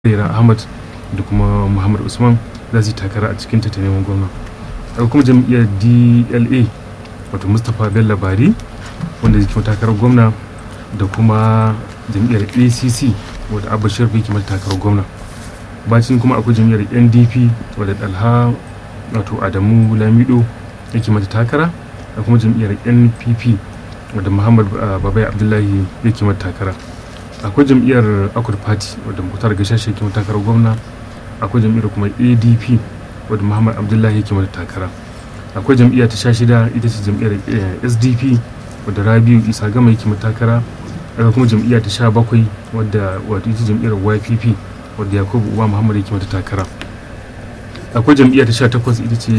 Rera Ahmad da kuma Muhammad Usman za su yi takara a cikin ta neman gwamna. Akwai kuma jam'iyyar DLA wato Mustapha Bello Bari wanda zai kima takarar gwamna da kuma jam'iyyar ACC wadda Abba Sharif yake mata takarar gwamna. Bacin kuma akwai jam'iyyar NDP wadda Dalha wato Adamu Lamido yake mata takara da kuma jam'iyyar NPP wadda Muhammad Babai Abdullahi yake mata takara. akwai jam'iyyar akwai party wadda mutar ga shashe ke takarar gwamna akwai jam'iyyar kuma adp wadda muhammad abdullahi yake mata takara akwai jam'iyya ta sha shida ita ce jam'iyyar sdp wadda rabiu isa gama yake mata takara akwai kuma jam'iyya ta sha bakwai wadda wato ita jam'iyyar ypp wadda yakubu uba muhammad yake mata takara akwai jam'iyya ta sha takwas ita ce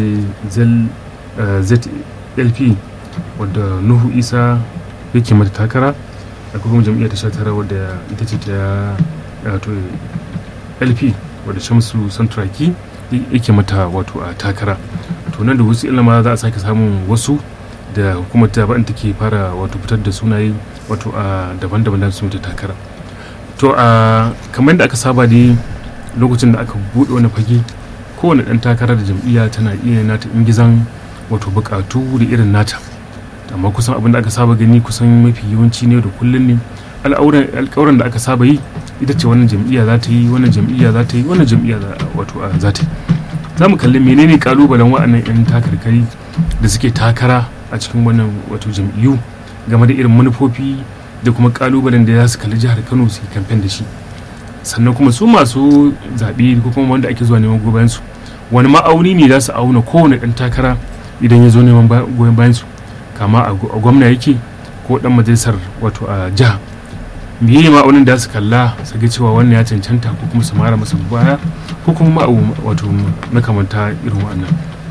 zlp wadda nuhu isa yake mata takara akwai kuma jam'iyyar ta sha tara wadda ita ce ta wato lp wadda shamsu santuraki yake mata wato a takara to nan da wasu ilama za a sake samun wasu da hukumar ta ba'in take fara wato fitar da sunaye wato a daban-daban da su takara to a kamar da aka saba dai lokacin da aka buɗe wani fage kowane ɗan takara da jam'iyya tana iya nata ingizan wato buƙatu da irin nata amma kusan abin da aka saba gani kusan mafi yawanci ne da kullum ne alƙawuran da aka saba yi ita ce wannan jam'iyya za ta yi wannan jam'iyya za ta yi wannan jam'iyya wato za ta yi za mu kalli menene kalubalen wa'annan 'yan takarkari da suke takara a cikin wannan wato jam'iyyu game da irin manufofi da kuma kalubalen da za su kalli jihar kano su yi kamfen da shi sannan kuma su masu zaɓe ko kuma wanda ake zuwa neman goyon su wani ma'auni ne za su auna kowane ɗan takara idan ya zo neman goyon bayan su kama a gwamna yake ko dan majalisar wato a jiha meye ma'aunin da su kalla su ga cewa wannan ya cancanta ko kuma su mara masa baya ko kuma ma'au wato makamanta irin wannan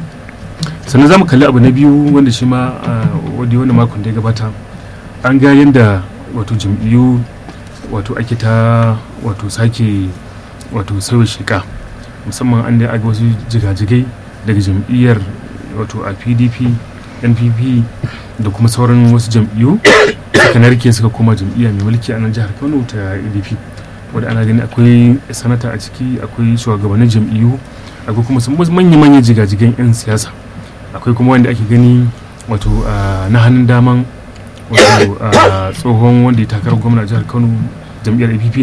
sannan za mu kalli abu na biyu wanda shi ma wadda wani makon da ya gabata an ga yadda wato jam'iyyu wato ake ta wato sake wato sauya sheka musamman an da aga wasu jigajigai daga jam'iyyar wato a pdp npp da kuma sauran wasu jam'iyyu suka narke suka koma jam'iyya mai mulki a nan jihar kano ta adp wadda ana gani akwai sanata a ciki akwai shugabannin jam'iyyu akwai kuma sun manya-manya jigajigan 'yan siyasa akwai kuma wanda ake gani wato na hannun daman wato tsohon wanda ya takarar gwamna jihar kano jam'iyyar app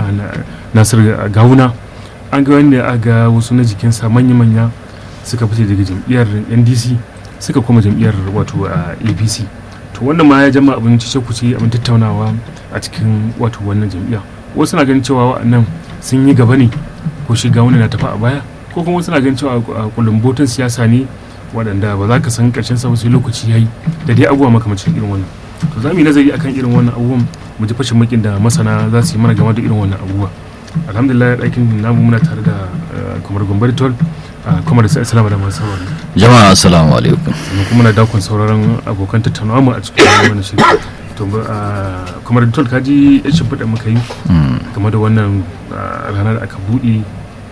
nasir gawuna an ga wanda a ga wasu na jikinsa manya-manya suka fice daga jam'iyyar ndc suka kuma jam'iyyar wato a apc to wannan ma ya jama abin cece kuce abin tattaunawa a cikin wato wannan jam'iyya wasu na ganin cewa wa'annan sun yi gaba ne ko shiga wani na tafi a baya ko kuma wasu na ganin cewa kulumbotin siyasa ne waɗanda ba za ka san ƙarshen sa sai lokaci yayi da dai abubuwa makamacin irin wannan to za mu yi nazari akan irin wannan abubuwan mu ji fashin makin da masana za su yi mana game da irin wannan abubuwa alhamdulillah ɗakin namu muna tare da kamar gombar tol kuma da sai assalamu da masu saurari jama'a assalamu alaikum sannan kuma na dakon sauraron abokan tattaunawa mu a cikin wannan shiri to kuma da tol kaji ya shimfiɗa muka yi game da wannan ranar da aka buɗe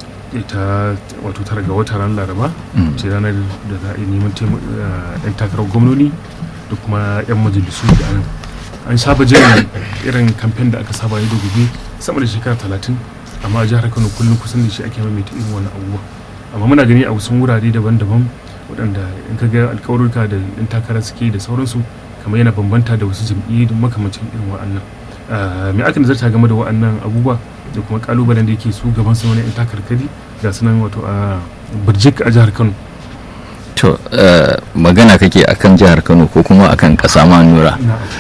ita wato tara ga wata ranar laraba ce ranar da za a yi neman yan takarar gwamnoni da kuma yan majalisu da anan an saba jin irin kamfen da aka saba yi da gobe sama da shekara talatin amma a jihar kano kullum kusan da shi ake maimaita irin wannan abubuwa amma muna gani a wasu wurare daban-daban waɗanda in ka ga alkawarurka da in takara suke da sauransu kamar yana bambanta da wasu jam'iyyu da makamacin irin wa'annan me aka nazarta game da wa'annan abubuwa da kuma kalubalen da yake su gaban su wani in takarkari ga sunan wato a birjik a jihar kano to magana kake akan jihar kano ko kuma akan ƙasa ma nura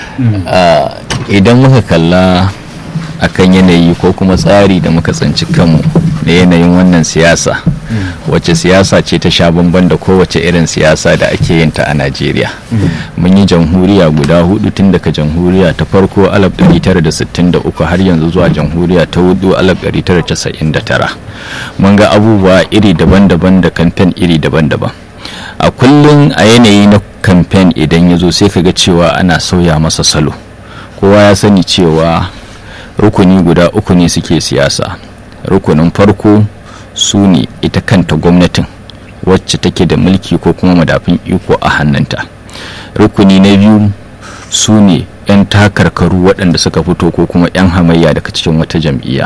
idan muka kalla akan yanayi ko kuma tsari da muka tsinci kanmu da yanayin wannan siyasa wacce siyasa ce ta sha bamban da kowace irin siyasa da ake yin ta a najeriya mun yi jamhuriya guda hudu tun daga jamhuriya ta farko 1963 har yanzu zuwa jamhuriya ta hudu 1999 mun ga abubuwa iri daban-daban da kamfen iri daban-daban a kullum a yanayi na kamfen idan ya zo sai ka ga cewa ana sauya masa salo kowa ya sani cewa rukuni guda uku ne suke siyasa rukunin farko su ne ita kanta gwamnatin wacce take da mulki ko kuma madafin iko a hannunta rukuni na biyu su ne 'yan takarkaru waɗanda suka fito ko kuma 'yan hamayya daga cikin wata jam'iyya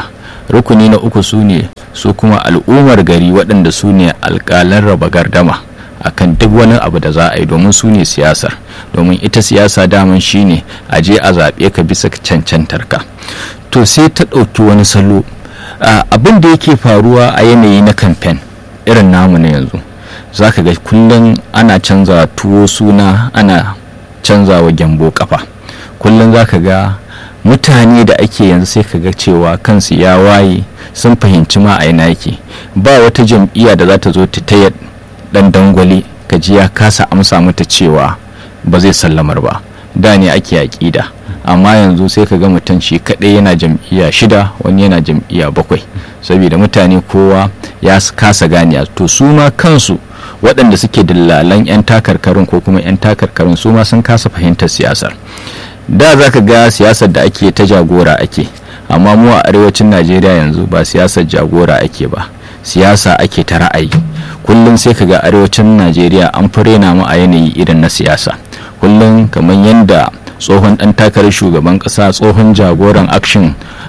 rukuni na uku su ne su kuma al'ummar gari waɗanda su ne alƙalan raba gardama akan duk wani abu da za a yi domin su ne siyasar domin ita siyasa daman shine a je a zaɓe ka bisa cancantar ka to sai ta ɗauki wani salo abin da yake faruwa a yanayi na kamfen irin namu na yanzu za ka ga kullum ana canza tuwo suna ana canza wa gyambo kafa kullum za ka ga mutane da ake yanzu sai ka ga cewa kansu ya waye sun fahimci ma a yake ba wata jam'iyya da za ta zo ta taya dan dangwale ka ji ya kasa amsa mata cewa ba zai sallamar ba da ne ake aƙida amma yanzu sai ka ga mutum shi kaɗai yana jam'iyya shida wani yana jam'iyya bakwai saboda mutane kowa ya kasa ganiya to su ma kansu waɗanda suke dillalan 'yan takarkarin ko kuma 'yan takarkarin su ma sun kasa fahimtar siyasar da za ka ga siyasar da ake ta jagora ake amma mu a arewacin najeriya yanzu ba siyasar jagora ake ba siyasa ake ta ra'ayi kullum sai ka ga arewacin najeriya an fi rena mu a yanayi irin na siyasa kullum kamar yadda tsohon dan takarar shugaban kasa tsohon jagoran action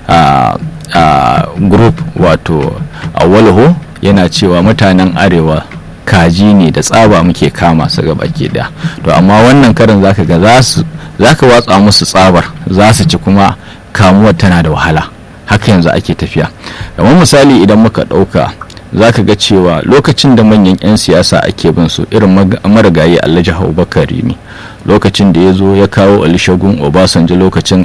group wato awalho yana cewa mutanen arewa kaji ne da tsaba muke kama su gaba ke da to amma wannan karin zaka ga za su zaka watsa musu tsabar za su ci kuma kamuwar tana da wahala haka yanzu ake tafiya kamar misali idan muka ɗauka za ka ga cewa lokacin da manyan 'yan siyasa ake bin su irin marigayi alhaji abubakar rimi lokacin da ya zo ya kawo alishagun obasanjo lokacin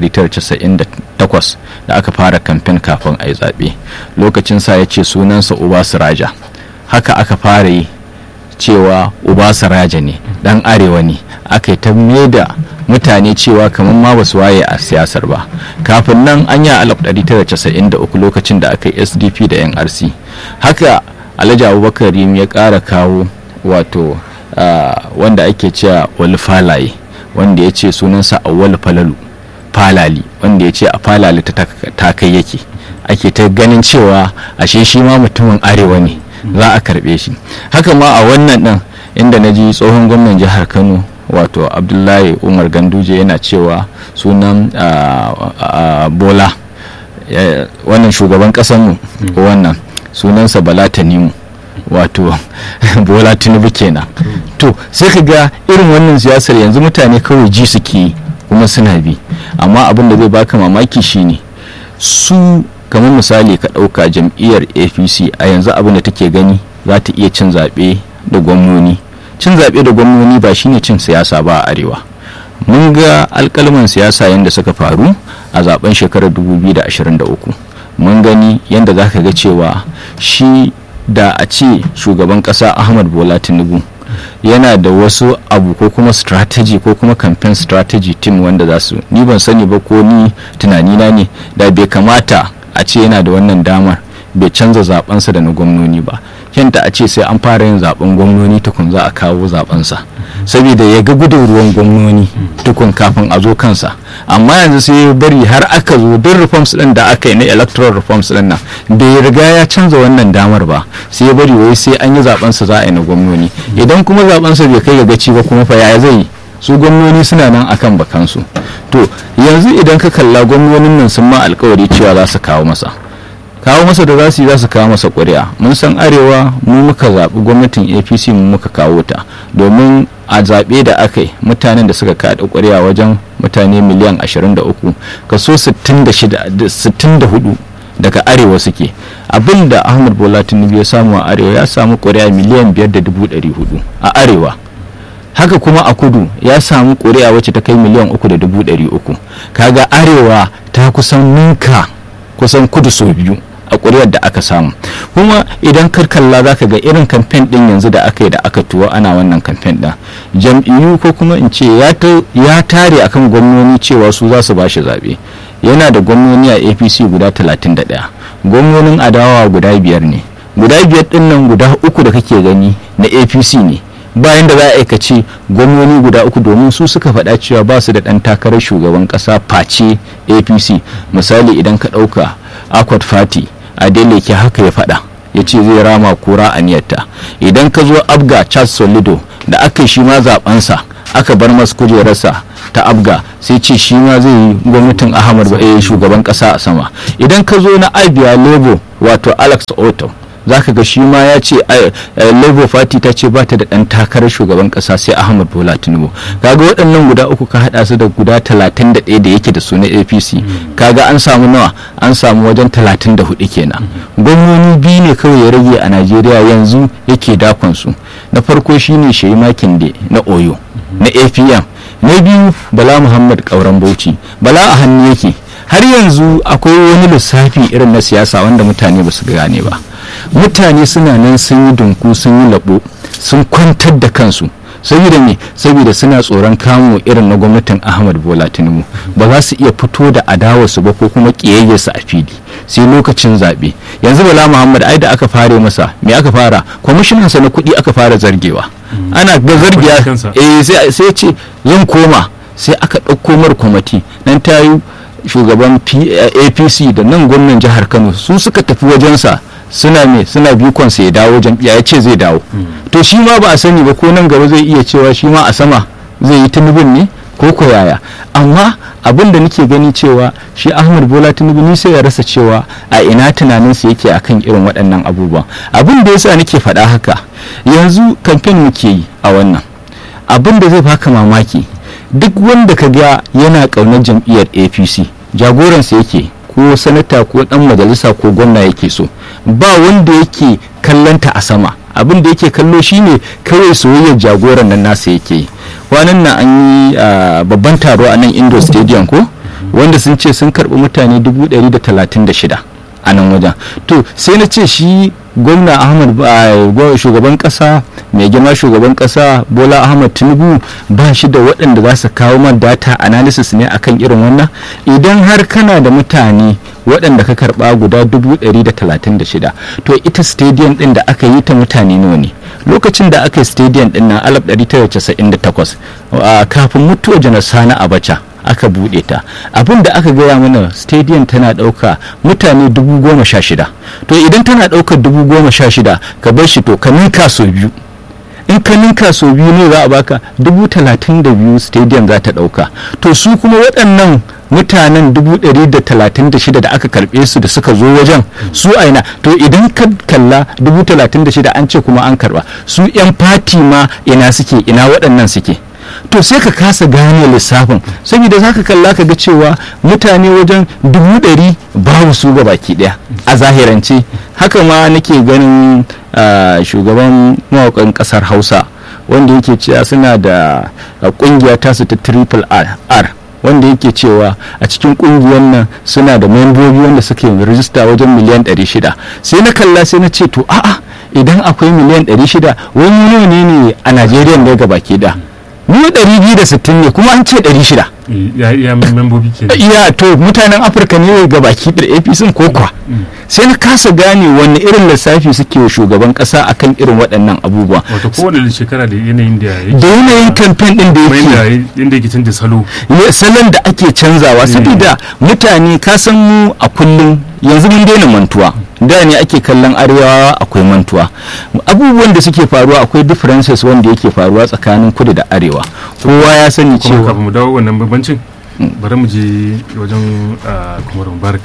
1998 da aka fara kamfen kafin a yi zaɓe lokacin sa ya ce sunansa raja haka aka fara yi cewa raja ne dan arewa ne aka yi ta da mutane cewa kamar ma basu waye a siyasar ba kafin nan an yi 1993 lokacin da aka yi sdp da nrc haka alhaji abubakar rim ya ƙara kawo wato wanda ake cewa wani falaye wanda ya ce sunansa awwal falalu falali wanda ya ce a falali ta kai yake ake ta ganin cewa ashe shi ma mutumin arewa ne za a karbe shi haka ma a wannan din inda na ji tsohon gwamnan jihar kano wato abdullahi umar ganduje yana cewa sunan bola wannan shugaban kasanmu wannan sunansa bala tanimu wato bola tinubu kenan to sai ka ga irin wannan siyasar yanzu mutane kawai ji suke kuma suna bi amma abin da zai baka mamaki shine su kamar misali ka ɗauka jam'iyyar apc a yanzu abin da take gani za ta iya cin zaɓe da gwamnoni cin zaɓe da gwamnoni ba shine cin siyasa ba a arewa mun ga alkalman siyasa yadda suka faru a zaben shekarar 2023 mun gani yadda za ka ga cewa shi da a ce shugaban ƙasa ahmad bola tinubu yana da wasu abu ko kuma strategy ko kuma campaign strategy team wanda za su ni ban sani ba ko ni tunanina ne da bai kamata a ce yana da wannan damar bai canza zabensa da na gwamnoni ba yadda a ce sai an fara yin zaben gwamnoni tukun za a kawo zabensa saboda ya ga gudun ruwan gwamnoni tukun kafin a zo kansa amma yanzu sai ya bari har aka zo duk reforms din da aka yi na electoral reforms din nan bai riga ya canza wannan damar ba sai ya bari wai sai an yi zabensa za a yi na gwamnoni idan kuma zabensa bai kai ga gaci ba kuma fa ya zai su gwamnoni suna nan akan bakansu to yanzu idan ka kalla gwamnonin nan sun ma alkawari cewa za su kawo masa kawo masa da za su yi za su kawo masa ƙuri'a mun san arewa mu muka zaɓi gwamnatin apc mu muka kawo ta domin a zaɓe da aka yi mutanen da suka kaɗa ƙuri'a wajen mutane miliyan 23 kaso 64 daga arewa suke abin da ahmad bola tinubu ya samu a arewa ya samu ƙuri'a miliyan 5.400 a arewa haka kuma a kudu ya samu ƙuri'a wacce ta kai miliyan 3.300 kaga arewa ta kusan ninka kusan kudu sau biyu a ƙuri'ar da aka samu kuma idan kar kalla za ka ga irin kamfen ɗin yanzu da aka yi da aka tuwo ana wannan kamfen ɗin jam'iyyu ko kuma in ce ya tare akan gwamnoni cewa su za su ba shi zaɓe yana da gwamnoni a apc guda 31 gwamnonin adawa guda biyar ne guda biyar ɗin nan guda uku da kake gani na apc ne bayan da za a aikace gwamnoni guda uku domin su suka faɗa cewa ba su da ɗan takarar shugaban ƙasa face apc misali idan ka ɗauka akwat fati a ke haka ya faɗa ya ce zai rama kura a niyyarta idan ka zo abga charles solido da aka shi ma zaɓensa aka bar masu kujerarsa ta abga sai ce shi ma zai yi gwamnatin ahmad ba eh shugaban kasa a sama idan ka zo na abia labour wato alex otto za ka ga shi ma ya ce labour party ta ce ba ta da ɗan takarar shugaban ƙasa sai ahmad bola tinubu kaga waɗannan guda uku ka haɗa su da guda talatin da ɗaya da yake da su na apc kaga an samu nawa an samu wajen talatin da hudu kenan gwamnoni biyu ne kawai ya rage a najeriya yanzu yake dakon su na farko shine shehi makinde na oyo na apm na biyu bala muhammad kauran bauchi bala a hannu yake har yanzu akwai wani lissafi irin na siyasa wanda mutane ba su gane ba mutane suna nan sun yi dunku sun yi labo sun kwantar da kansu saboda me saboda suna tsoron kamo irin na gwamnatin ahmad bola tinubu ba za su iya fito da adawarsu ba ko kuma kiyayyarsu a fili sai lokacin zaɓe yanzu bala muhammad ai da aka fare masa me aka fara kwamishinansa na kuɗi aka fara zargewa ana ga zargiya eh sai ce zan koma sai aka ɗauko mar kwamati nan ta yi shugaban apc da nan gwamnan jihar kano su suka tafi wajensa suna me suna bikon ya dawo jam'iyya ya ce zai dawo to shi ma ba a sani ba ko nan gaba zai iya cewa shi ma a sama zai yi tunubin ne ko ko yaya amma abin da nake gani cewa shi ahmad bola tinubu ni sai ya rasa cewa a ina tunaninsa yake akan irin waɗannan abubuwan abin da yasa nake faɗa haka yanzu kamfen muke yi a wannan abin da zai baka mamaki duk wanda ka ga yana ƙaunar jam'iyyar apc jagoransa yake ko sanata ko dan majalisa ko gwamna yake so ba wanda yake kallanta a sama abin da yake kallo shine kawai soyayyar jagoran nan nasa yake kwanan nan an yi babban taro a nan indo stadium ko wanda sun ce sun karbi mutane 136 a nan wajen to sai na ce shi gwamna ahmad shugaban kasa mai girma shugaban kasa bola ahmad tinubu ba shi da waɗanda za su kawo man data analysis ne akan irin wannan idan har kana da mutane waɗanda ka karɓa guda 136 to ita stadium ɗin da aka yi ta mutane nawa ne lokacin da aka yi stadium ɗin na 1998 kafin mutuwa janar sani abacha aka buɗe ta abin da aka gaya mana stadium tana ɗauka mutane dubu goma sha shida to idan tana ɗaukar dubu goma sha shida ka bar shi to ka ninka sau biyu in ka ninka sau biyu ne za a baka dubu talatin da biyu stadium za ta ɗauka to su kuma waɗannan mutanen dubu ɗari da talatin da shida da aka karɓe su da suka zo wajen su aina to idan ka kalla dubu talatin da shida an ce kuma an karɓa su 'yan fati ma ina suke ina waɗannan suke to sai ka kasa gane lissafin saboda za ka kalla ka ga cewa mutane wajen dubu ɗari babu su ga baki ɗaya a zahirance haka ma nake ganin shugaban mawakan ƙasar hausa wanda yake cewa suna da ƙungiya tasu ta triple r wanda yake cewa a cikin kungiyar nan suna da membobi wanda suke rijista wajen miliyan 600 sai na kalla sai na ce to a'a idan akwai miliyan 600 wani ne ne a najeriya ne ga baki da mu 260 ne kuma an ce 600 ya membobi ke iya to mutanen afirka ne ga baki da apc ko kwa sai na kasa gane wanne irin lissafi suke wa shugaban kasa akan irin waɗannan abubuwa wato kowane shekara da yanayin da yake da yanayin kamfen din da yake inda yake canza salo salon da ake canzawa saboda mutane ka san mu a kullum yanzu mun daina mantuwa da ne ake kallon arewa akwai mantuwa abubuwan da suke faruwa akwai differences wanda yake faruwa tsakanin kudu da arewa kowa ya sani kuma cewa kafin mu dawo wannan bambancin bari mu je wajen kumar mubarak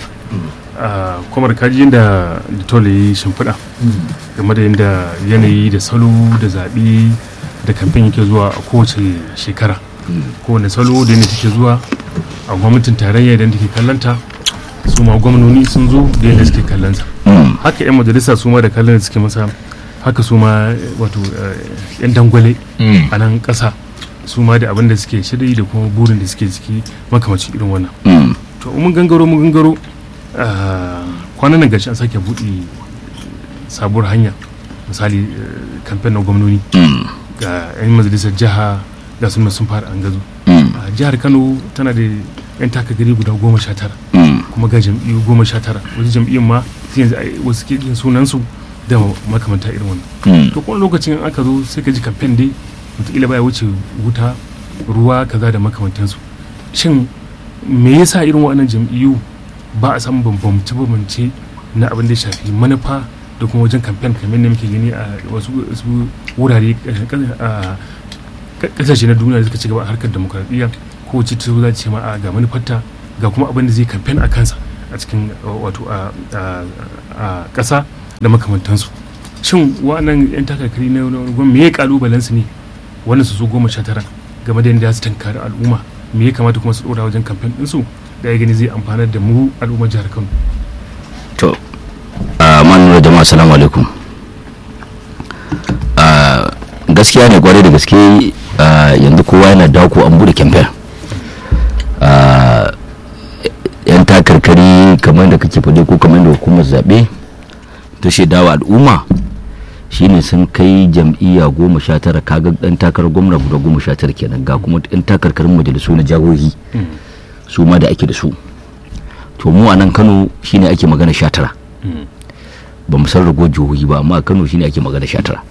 kumar kaji yadda litol ya yi shimfiɗa game da yadda yanayi da salo da zaɓe da kamfen yake zuwa a kowace shekara kowane salo da yadda take zuwa a gwamnatin tarayya idan take kallanta su ma gwamnoni sun zo da yadda suke kallonsa haka 'yan majalisa su ma da kallon da suke masa haka su ma wato 'yan dangwale a nan ƙasa su ma da abin da suke shiri da kuma burin da suke ciki makamacin irin wannan to mun gangaro mun gangaro kwanan nan gashi an sake buɗe sabuwar hanya misali kamfen na gwamnoni ga 'yan majalisar jiha ga sun sun fara an gazo jihar kano tana da 'yan takagari guda goma sha tara kuma ga jam'iyyu goma sha tara wasu jam'iyyun ma sai yanzu wasu ke jin sunansu da makamanta irin wannan to kuma lokacin aka zo sai ka ji kamfen dai wataƙila baya wuce wuta ruwa kaza da makamantansu shin me yasa irin waɗannan jam'iyyu ba a samun bambamce bambamce na abin da ya shafi manufa da kuma wajen kamfen kamar da muke gani a wasu wurare a kasashe na duniya da suka ci gaba a harkar demokradiyya kowace ta za ce ma a ga manufarta ga kuma abin da zai kamfen a kansa a cikin wato a ƙasa da makamantansu shin wannan 'yan takarkari na gwamnati me ya kalubalen su ne wannan su zo goma sha tara game da yadda su tankari al'umma me ya kamata kuma su dora wajen kamfen ɗinsu da ya gani zai amfanar da mu al'ummar jihar kano to man jama'a assalamu alaikum gaskiya ne kwarai da gaske yanzu kowa yana dako an bude kamfen yan takarkari kamar da kake faɗi ko kamar da hukumar zaɓe ta shaidawa al'umma shine sun kai jam'iyya goma sha tara kaga dan takarar gwamna guda goma sha tara kenan ga kuma yan takarkarin majalisu na jagohi su ma da ake da su to mu a nan kano shine ake magana sha tara ba mu san rago jihohi ba amma a kano shine ake magana sha tara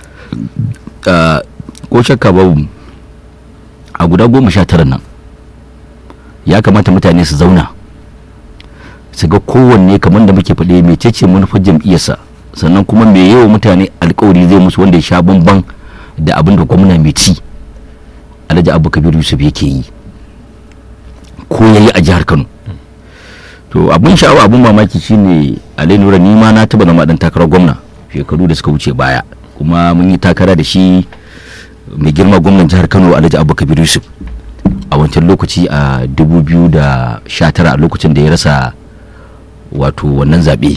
ko shakka babu a guda goma sha tara nan ya kamata mutane su zauna su ga kowanne kamar da muke faɗe mecece manufar jam'iyyarsa sannan kuma me yawa mutane alkawari zai musu wanda ya sha bamban da abin da gwamna mai ci alhaji abu kabiru yusuf yake yi ko ya yi a jihar kano to abin sha'awa abin mamaki shine alai nura ni ma na taba zama dan takarar gwamna shekaru da suka wuce baya kuma mun yi takara da shi mai girma gwamnan jihar kano alhaji abu kabiru yusuf a wancan lokaci a 2019 a lokacin da ya rasa wato wannan zaɓe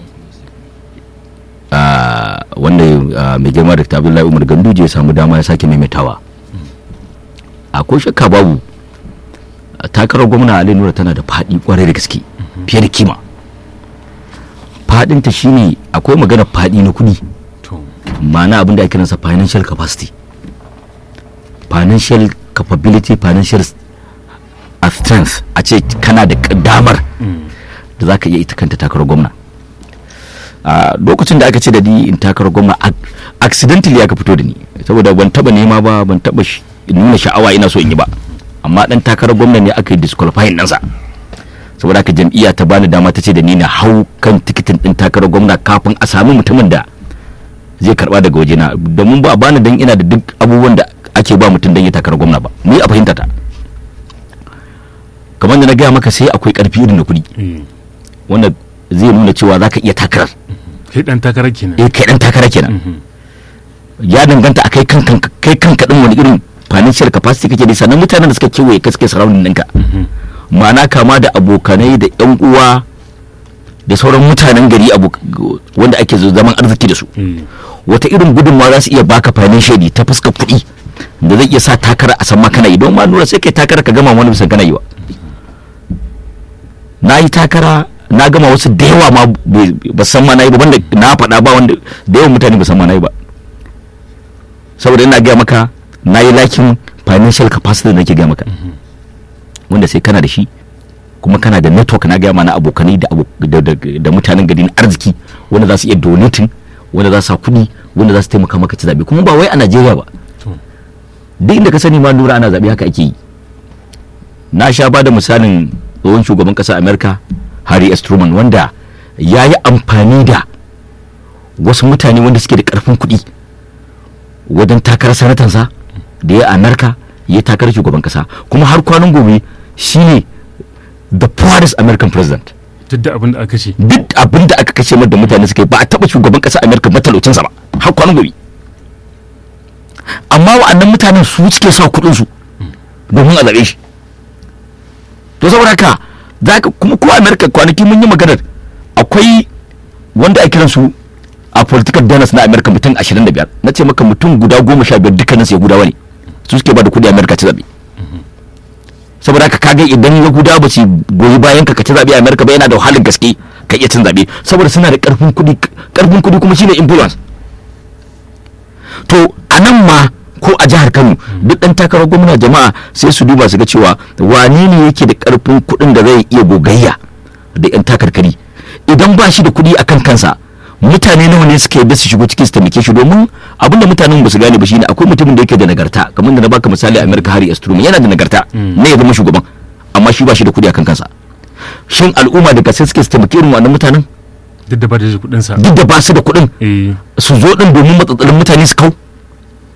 wanda mai girma da abdullahi umar ganduje ya samu dama ya sake maimaitawa akwai shakka babu takarar gwamna ali nura tana da faɗi kwarai da gaske fiye da kima faɗinta shine akwai magana faɗi na kuɗi ma'ana abin da ake kiransa financial capacity financial capability financial strength a ce kana da damar da za ka iya ita kanta takarar gwamna a lokacin da aka ce da ni in takarar gwamna accidentally aka fito da ni saboda ban taba nema ba ban taba nuna sha'awa ina so in yi ba amma dan takarar gwamna ne aka yi disqualifying ɗansa saboda haka jam'iyya ta bani dama ta ce da ni na hau kan tikitin din takarar gwamna kafin a sami mutumin da zai karba daga wajena domin ba a bani dan ina da duk abubuwan da ake ba mutum dan ya takarar gwamna ba ni a fahimta ta kamar da na gaya maka sai akwai karfi irin na kuɗi wanda zai nuna cewa za ka iya takarar kai dan takara kenan eh kai dan takara kenan ya danganta a kai kanka kai kanka din wani irin financial capacity kake da sannan mutanen da suka kewaye ka suke surrounding ɗinka ma'ana kama da abokanai da yan uwa da sauran mutanen gari wanda ake zaman arziki da su wata irin gudunmawa za su iya baka financially ta fuskar kuɗi da zai iya sa takara a san ma kana yi don ma nuna sai kai takara ka gama wani bisan kana yi ba na yi takara na gama wasu da yawa ma ba san ma na yi ba wanda na faɗa ba wanda da yawan mutane ba san ma na yi ba saboda ina gaya maka na yi lakin financial capacity da nake gaya maka wanda sai kana da shi kuma kana da network na gaya mana abokanai da mutanen gari na arziki wanda za su iya donating wanda za su sa kuɗi wanda za su taimaka maka ci zaɓe kuma ba wai a Najeriya ba duk inda ka sani ma lura ana zaɓe haka ake yi na sha ba da misalin tsohon shugaban ƙasar Amerika Harry S. Truman wanda ya yi amfani da wasu mutane wanda suke da ƙarfin kuɗi wajen takarar sanatansa da ya Amerika ya takarar shugaban ƙasa kuma har kwanan gobe shine the poorest American president duk da abin da aka ce duk abin da aka kashe da mutane suka yi ba a taɓa shugaban ƙasar Amerika matalocinsa ba har kwanan gobe amma wa'annan mutanen su suke sa kuɗinsu domin a zaɓe shi to saboda haka za ka kuma ko america kwanaki mun yi maganar akwai wanda ake kiransu a political donors na america mutum 25 na ce maka mutum guda goma sha biyar dukkanin su yahudawa ne su suke ba da kudi america ci zabe saboda haka kaga idan yahudawa ba su goyi bayan ka ci zabe a america ba yana da wahalar gaske ka iya cin zabe saboda suna da karfin kudi karfin kudi kuma shine influence to a nan ma ko a jihar Kano duk dan takarar gwamna jama'a sai su duba su ga cewa wane ne yake da karfin kuɗin da zai iya gogayya da yan takarkari idan ba shi da kuɗi akan kansa mutane nawa ne suka yadda su shigo cikin su taimake shi domin abin da mutanen ba su gane ba shine akwai mutumin da yake da nagarta kamar da na baka misali a America Harry S. Truman yana da nagarta ne ya zama shugaban amma shi ba shi da kuɗi akan kansa shin al'umma da gaske suke su taimake irin wannan mutanen duk da ba da kuɗin sa duk da ba su da kuɗin su zo din domin matsatsalin mutane su kau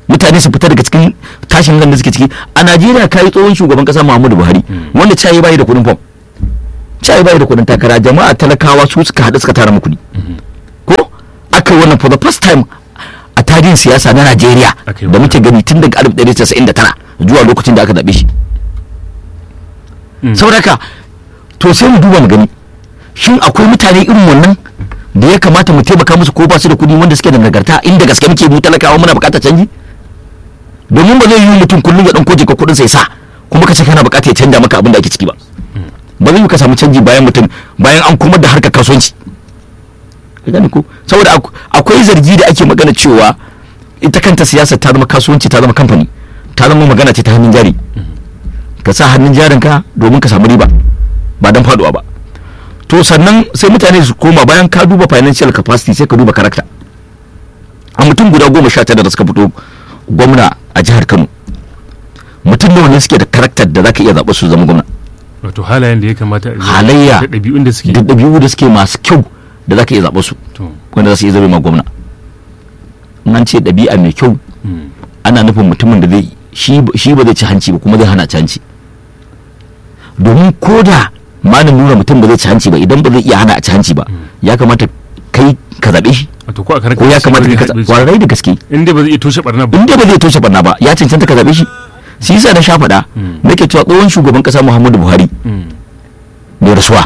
mutane su fita daga cikin tashin hankali da suke ciki a Najeriya kai tsohon shugaban kasa Muhammadu Buhari wanda cayi bai da kuɗin fam cayi bai da kuɗin takara jama'a talakawa su suka haɗu suka tara mu kuɗi ko aka yi wannan for the first time a tarihin siyasa na Najeriya Aka yi da muke gani tun daga 1999 zuwa lokacin da aka zaɓe shi Mm. saboda haka to sai mu duba mu gani shin akwai mutane irin wannan da ya kamata mu taimaka musu ko ba su da kuɗi wanda suke da nagarta inda gaske muke mu talakawa muna buƙatar canji domin ba zai yi mutum kullum ya ɗauko jika kuɗin sai sa kuma ka ce kana buƙatar ya canja maka abin da ake ciki ba ba zai yi ka samu canji bayan mutum bayan an komar da harkar kasuwanci ka gane ko saboda ak- akwai zargi da ake magana cewa ita kanta siyasa ta zama kasuwanci ta zama kamfani ta zama magana ce ta hannun jari ka sa hannun jarin ka domin ka samu riba ba don faduwa ba to sannan sai mutane su koma bayan ka duba financial capacity sai ka duba karakta a mutum guda goma sha tara da suka fito gwamna a jihar kano mutum nawa ne suke da karakter da zaka iya zaɓa su zama gwamna wato halayen da ya kamata a Halayya. da ɗabi'un da suke da ɗabi'u da suke masu kyau da zaka iya zaɓa su to wanda za su iya zama ma gwamna in an ce ɗabi'a mai kyau mm. ana nufin mutumin da zai shi shi ba zai ci hanci ba kuma zai hana ci hanci domin ko da malam nuna mutum ba zai ci hanci ba idan ba zai iya hana a ci hanci ba ya kamata kai ka zaɓe shi wato ko a karan ko ya kamata kai ka zaɓe kwarai da gaske in dai ba zai iya toshe barna ba in dai ba zai toshe barna ba ya cancanta ka zaɓe shi shi yasa na sha faɗa Mm. nake cewa tsohon shugaban ƙasa Muhammadu Buhari Mm. mai rasuwa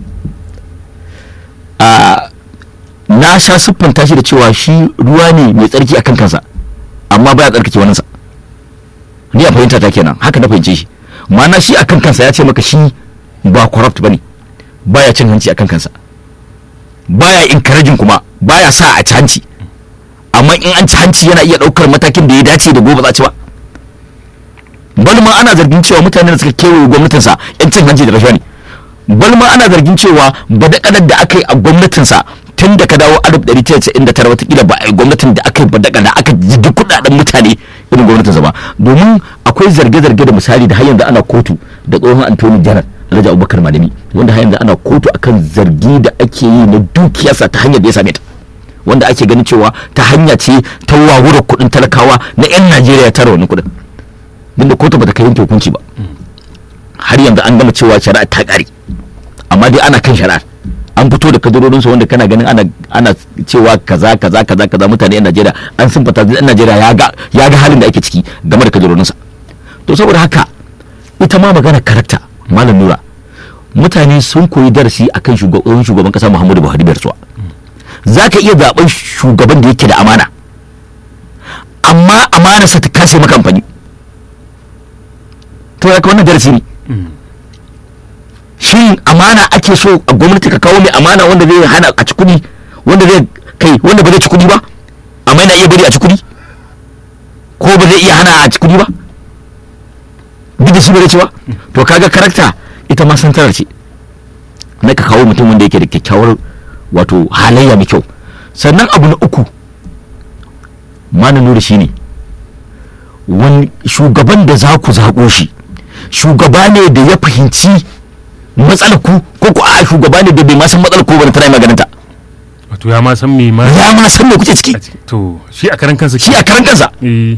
a na sha siffanta shi da cewa shi ruwa ne mai tsarki akan kansa amma baya tsarkake waninsa ni a fahimta ta kenan haka na fahimce shi ma'ana shi akan kansa ya ce maka shi ba corrupt bane baya cin hanci akan kansa baya encouraging kuma baya sa a ci hanci amma in an ci hanci yana iya ɗaukar matakin da ya dace da gobe za a ci ba bal ma ana zargin cewa mutanen da suka kewaye gwamnatinsa yan cin hanci da rashawa ne bal ma ana zargin cewa badakalar da aka yi a gwamnatinsa tun da ka dawo 1999 watakila ba a yi gwamnatin da aka yi badakala aka jigi kudaden mutane irin gwamnatinsa ba domin akwai zarge-zarge da misali da har yanzu ana kotu da tsohon antoni janar alhaji abubakar malami wanda har yanzu ana kotu akan zargi da ake yi na dukiyarsa ta hanyar da ya same ta wanda ake ganin cewa ta hanya ce ta wawura kudin talakawa na 'yan najeriya ya tara wannan kudin duk da kotu bata kai yanke hukunci ba har yanzu an gama cewa shari'a ta kare amma dai ana kan shari'ar an fito da kadarorinsu wanda kana ganin ana ana cewa kaza kaza kaza kaza mutane yan Najeriya an sun fata yan Najeriya ya ga ya ga halin da ake ciki game da kadarorinsa to saboda haka ita ma magana karakta malam Nura mutane sun koyi darasi akan shugaban shugaban kasa Muhammadu Buhari Barsuwa zaka iya zaben shugaban da yake da amana amma amanarsa ta kase maka amfani to ya wannan darasi ne Mm. shin amana ake so a gwamnati ka kawo mai amana wanda zai hana a ci kuɗi wanda zai kai wanda ba zai ci kuɗi ba amma yana iya bari a ci kuɗi ko ba zai iya hana a ci kuɗi ba duk da shi ba zai ci ba to kaga karakta ita ma santarar ce na ka kawo mutum wanda yake da kyakkyawar wato halayya mai kyau sannan abu na uku ma na nura shi ne wani shugaban da za ku zaɓo shi shugaba ne da ya fahimci matsalar ku ko ku a shugaba ne da bai ma san matsalar ku ba tana maganin ta wato ya ma san me ma ya ma san me kuke ciki a ciki. to shi a karan kansa shi a karan kansa eh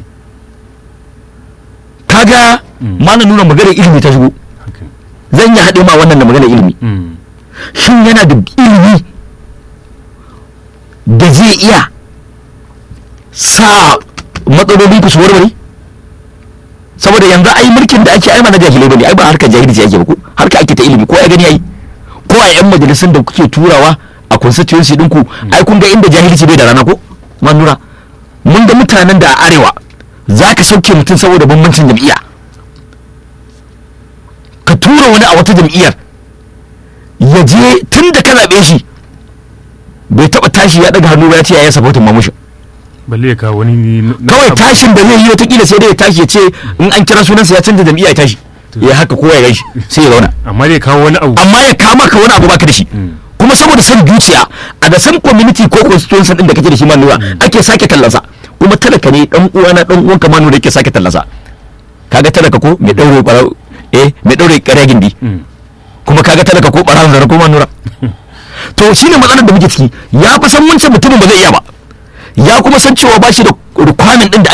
kaga Mm. ma na nuna maganar ilimi ta shigo haka zan yi haɗe ma wannan da maganar ilimi Mm. shin yana da ilimi da zai iya sa matsaloli ku su warware saboda yanzu ai mulkin da ake ai ma na jahilai bane ai ba harkar jahilci ake ba ko harka ake ta ilimi ko ai gani ai ko a yan majalisun da kuke turawa a constituency ɗinku ai kun ga inda jahilci bai da rana ko manura mun ga mutanen da a arewa za ka sauke mutum saboda bambancin jam'iyya ka tura wani a wata jam'iyyar ya je tun da ka zaɓe shi bai taɓa tashi ya ɗaga hannu ba ya ce ya yi sapotin mamushi balle ya kawo wani ne na- na kawai abu. tashin da zai yi watakila sai dai ya tashi ya ce in an kira sunansa ya canza jam'iyya ya tashi ya haka kowa ya gaishe sai ya zauna amma dai ya kawo wani abu amma ya kama ka wani abu baka da shi kuma saboda san zuciya a da san community ko constituency din da kake da shi manuwa ake sake tallansa kuma talaka ne dan uwa na dan uwan ka manu da yake sake tallansa kaga talaka ko mai daure barau eh mai daure kare gindi Mm. kuma kaga talaka ko barawon zara ko manura to shine matsalar da muke ciki ya fi san wancan mutumin ba zai iya ba ya kuma san cewa ba shi da rukwanin din da ake bukata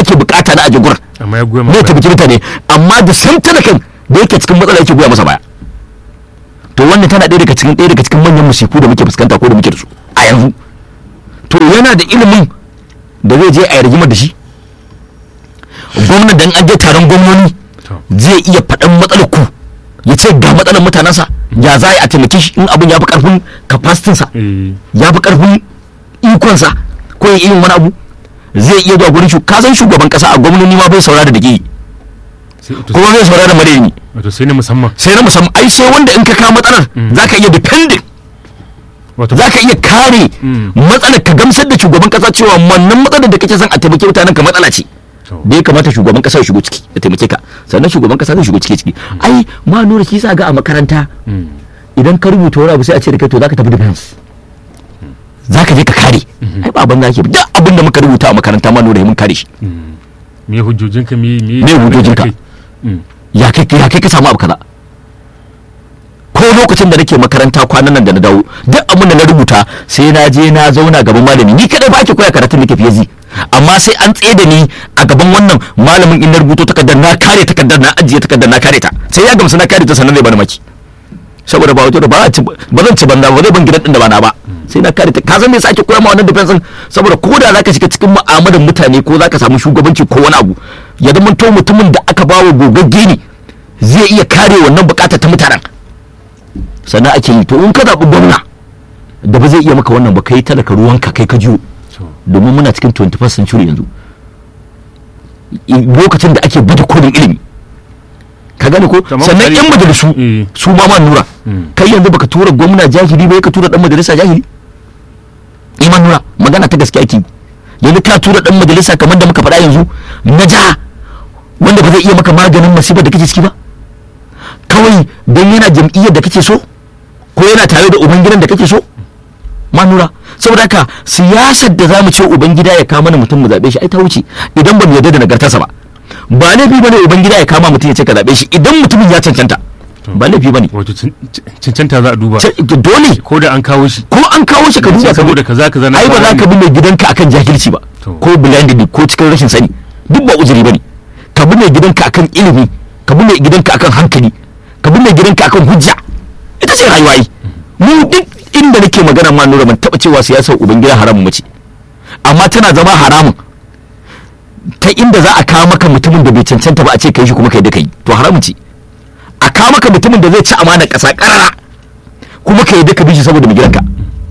bukata na aje gurin amma ya goya ne masa taimaki mutane amma da sam talakan da yake cikin matsala yake goya masa baya to wannan tana ɗaya daga cikin ɗaya daga cikin manyan musifu da muke fuskanta ko da muke da su a yanzu to yana da ilimin da zai je a yi rigimar da shi gwamnan da in an je taron gwamnoni to zai iya faɗan matsalar ku ya ce ga matsalar mutanensa ya za a yi a taimake shi in abin ya fi ƙarfin capacity eh ya fi ƙarfin ikonsa ko ya iya yin wani abu zai iya zuwa gurin shu ka san shugaban kasa a gwamnoni ma bai saurara da ke sai to kuma bai saurara madani wato sai na musamman sai na musamman ai sai wanda in ka kawo matsalar za ka iya depending wato za ka iya kare Mm. matsalar ka gamsar da shugaban kasa cewa wannan matsalar da kake son a taimake mutanen ka matsala ce to da ya kamata shugaban kasa ya shigo ciki ya taimake ka sannan shugaban kasa zai shigo ciki ciki ai ma nura shi sa ga a makaranta mm, idan ka rubuta wani abu sai a ce da kai to zaka tafi defense zaka je ka kare ai ba abin da ake duk abin da muka rubuta a makaranta ma nura mun kare shi mm. me hujjojinka me me Me hujjojinka? Mm, ya kai ya kai ka samu abu kaza ko lokacin da nake makaranta kwanan nan da na dawo duk abin da na rubuta sai na je na zauna gaban malami ni kadai ba ke koya karatun nake fiye zi amma sai an tsaye da ni a gaban wannan malamin in na rubuto takardar na kare takardar na ajiye takardar na kare ta sai ya gamsu na kare ta sannan zai bani maki saboda ba wato ba a ci- ba zan ci banza ba zai ban gidan din da ba na ba sai na kare ta ka san me yasa ake koya ma wannan defense din saboda ko da zaka shiga cikin mu'amalar mutane ko zaka samu shugabanci ko wani abu ya zama to mutumin da aka bawa gogagge ne zai iya kare wannan bukatar ta mutanen sannan ake yi to in ka zaɓi gwamna da ba zai iya maka wannan ba kai talaka ruwanka kai ka jiwo to domin muna cikin 21st century yanzu I- lokacin da ake bada kodin ilimi ka gane ko Kamar sannan misali- yan majalisu Eh. su ma ma nura Mm. kai yanzu baka tura gwamna jahili ba ka tura dan majalisa jahili iman nura magana ta gaskiya ake yi. yanzu ka tura dan majalisa kamar da muka faɗa yanzu na jiha wanda ba zai iya maka maganin masibar da kake ciki ba kawai don yana jam'iyyar da kake so ko yana tare da ubangidan da kake so manura saboda haka siyasar da zamu ce ubangida ya kama mana mutum mu zabe shi ai ta wuce idan ba mu yarda da nagartarsa ba ba laifi bane ubangida ya kama mutum ya ce ka zabe shi idan mutumin ya cancanta ba laifi bane wato cin- cin- cancanta za a duba Ce- dole ko da an kawo shi ko an kawo shi ka duba ka saboda kaza kaza na ai ba za ka bi mai gidanka akan jahilci ba To. ko blinded ko cikin rashin sani duk ba uzuri bane ka bi mai gidanka akan ilimi ka bi mai gidanka akan hankali ka bi mai gidanka akan hujja ita ce rayuwa yi mu duk inda nake magana ma nura ban taba cewa siyasar ubangida haramun mace amma tana zama haramun ta inda za a kawo maka mutumin da bai cancanta ba a ce kai shi kuma kai da kai to haramun ce a kawo maka mutumin da zai ci amana ƙasa ƙarara kuma ka yadda ka bi shi saboda mai gidanka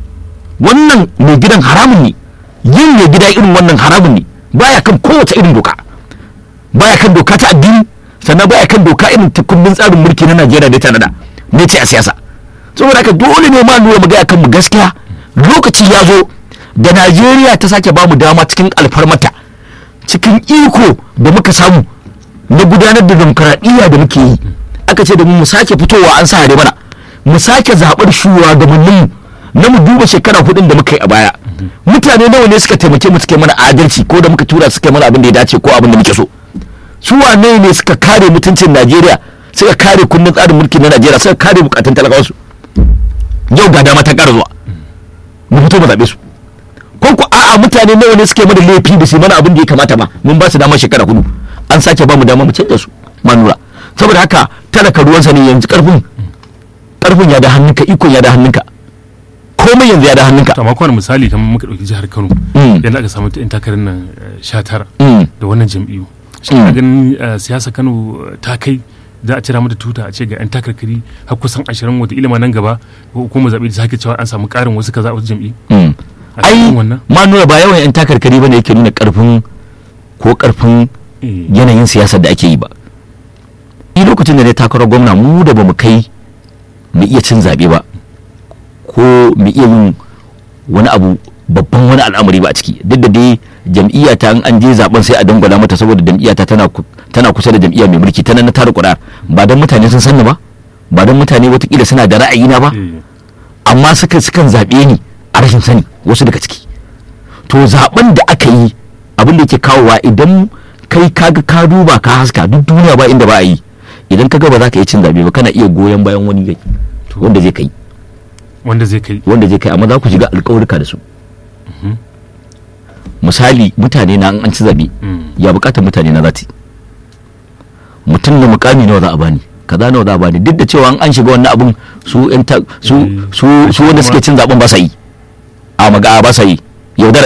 wannan mai gidan haramun ne yin mai gida irin wannan haramun ne baya kan kowace irin doka baya kan doka ta addini sannan baya kan doka irin ta kundin tsarin mulki na Najeriya da ta nada ne ce a siyasa saboda haka dole ne ma lura mu ga kan mu gaskiya lokaci ya zo da Najeriya ta sake ba mu dama cikin alfarmata cikin iko da muka samu na gudanar da demokaradiyya da muke yi aka ce da mu mu sake fitowa an sa mana mu sake zaɓar shugabanninmu na mu duba shekara hudun da muka yi a baya mutane nawa ne suka taimake mu suka yi mana adalci ko da muka tura suka yi mana abin da ya dace ko abin da muke so su wane ne suka kare mutuncin Najeriya suka kare kundin tsarin mulki na Najeriya suka kare bukatun talakawansu yau ga dama ta ƙara zuwa mu fito mu zaɓe su ko ku a'a mutane nawa ne suke mana laifi da su mana abin da ya kamata ba mun ba su dama shekara hudu an sake ba mu dama mu canza su manura saboda haka talaka ruwansa ne yanzu karfin karfin ya da hannunka ikon ya da hannunka komai yanzu ya da hannunka to amma kuma misali kamar muka dauki jihar Kano Mm. yanda aka samu yan takarar nan eh, 19 Mm. da wannan jam'iyyu shi Mm. ka ganin eh, siyasa Kano eh, ta kai za a cira mata tuta a ce ga yan takarkari har kusan 20 wata ilima nan gaba ko kuma zabe da sake cewa an samu karin wasu kaza a wasu jam'iyyu Mm. a ai cikin wannan ma nuna ba yawan yan takarkari bane yake nuna karfin ko karfin Eh, yanayin siyasar da ake yi ba ni lokacin da ne takarar gwamna mu da bamu kai mu iya cin zaɓe ba ko mu iya yin wani abu babban wani al'amari ba a ciki duk da dai jam'iyya ta in an je zaben sai a dangwala mata saboda jam'iyya ta tana ku- tana kusa da jam'iyya mai mulki tana na tara kuɗa ba don mutane sun sanni ba ba don mutane watakila suna da ra'ayi na ba eh, amma suka sukan zaɓe ni a rashin sani wasu daga ciki to zaben da aka yi abin da yake kawowa idan kai kaga ka duba ka haska duk duniya ba inda ba a yi idan kaga ba za ka iya cin zaɓe ba kana iya goyon bayan wani gai To. wanda zai kai wanda zai kai wanda zai kai amma za ku shiga alƙawarka da su misali mutane na in an ci zaɓe Mm. ya bukatar mutane na zati mutum da mukami nawa za a bani kaza nawa za a bani duk da cewa an shiga wannan abun su yan ta- su su su wanda suke cin zaben ba sa yi a maga ba sa yi yaudara